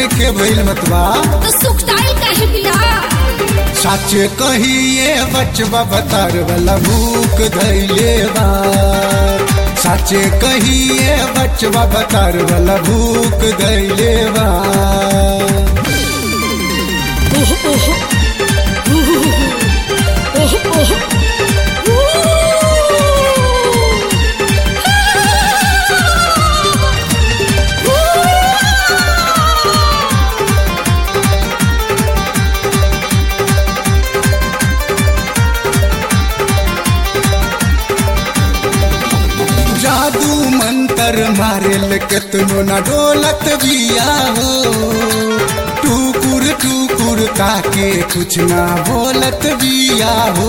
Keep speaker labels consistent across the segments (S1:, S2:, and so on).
S1: के भइल मतवा
S2: तो सुखदाई काहे बिया
S1: साचे कहिए बचवा बतार वाला भूख धैले बा साचे कहिए बचवा बतार वाला भूख धैले बा
S2: ओह ओह ओह ओह
S1: जादू मंतर मारेल केतनो न डोलत बिया हो टूकुर टूकुर ताके कुछ ना बोलत बिया हो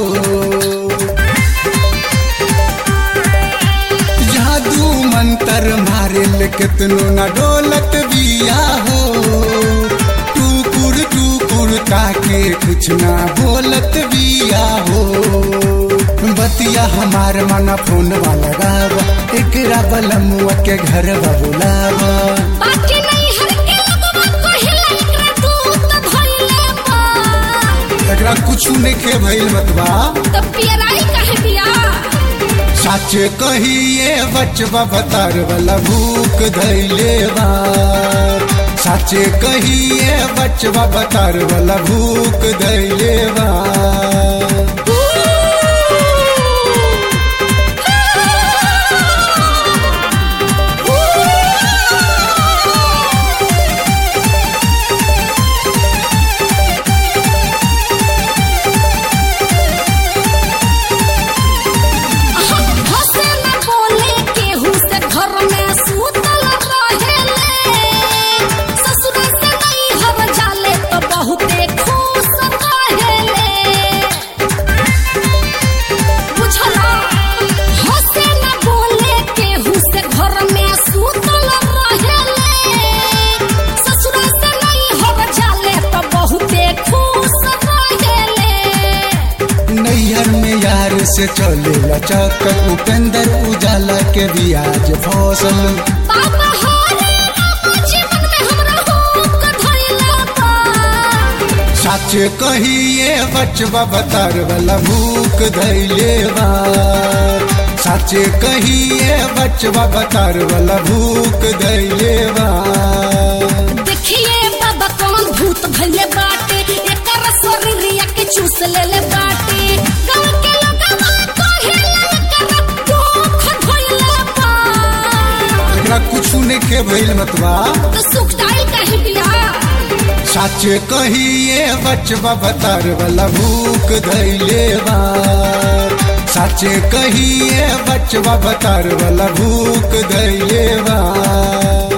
S1: जादू मंतर मारेल केतनो न डोलत बिया हो टूकुर टूकुर ताके कुछ ना बोलत बिया हो बतिया हमार मन फोन वाला गावा एकरा बलमुआ के घर बुलावा
S2: बाकी नहीं हर के लगवा कहिला एकरा दूत धइले बा
S1: एकरा कुछ नहीं भइल बतवा
S2: तो पियराई काहे बिया
S1: साचे कहिए बचवा बतार वाला भूख धैले बा साचे कहिए बचवा बतार वाला भूख धैले बा
S2: हंसे न बोले केहू से घर में सूतल रहेले ससुर से नहीं हर जाले तो बहुते खुश रहेले बुझला हंसे न बोले केहू से घर में सूतल रहेले ससुर से नहीं हर जाले तो बहुते खुश रहेले
S1: नैहर में यार से चले लचक उपेंद्र उजाला के बियाज फसल
S2: बाबा हारे रामा जीवन में हमरा हुक धइला बा
S1: साचे कहिए बचवा बतार वाला भूख धैले बा साचे कहिए बचवा बतार वाला भूख धैले बा
S2: देखिए बाबा कौन भूत भइले बाटे एकर शरीरिया के चूस लेले बाटे गांव के लोगवा कहेला एकर दुख धइला बा
S1: एकरा कुछ नहीं भइल मतवा
S2: तो सुखदाई काहे बिया
S1: साचे कहिए बचवा बतार वाला भूख धैले बा साचे कहिए बचवा बतार वाला भूख धैले बा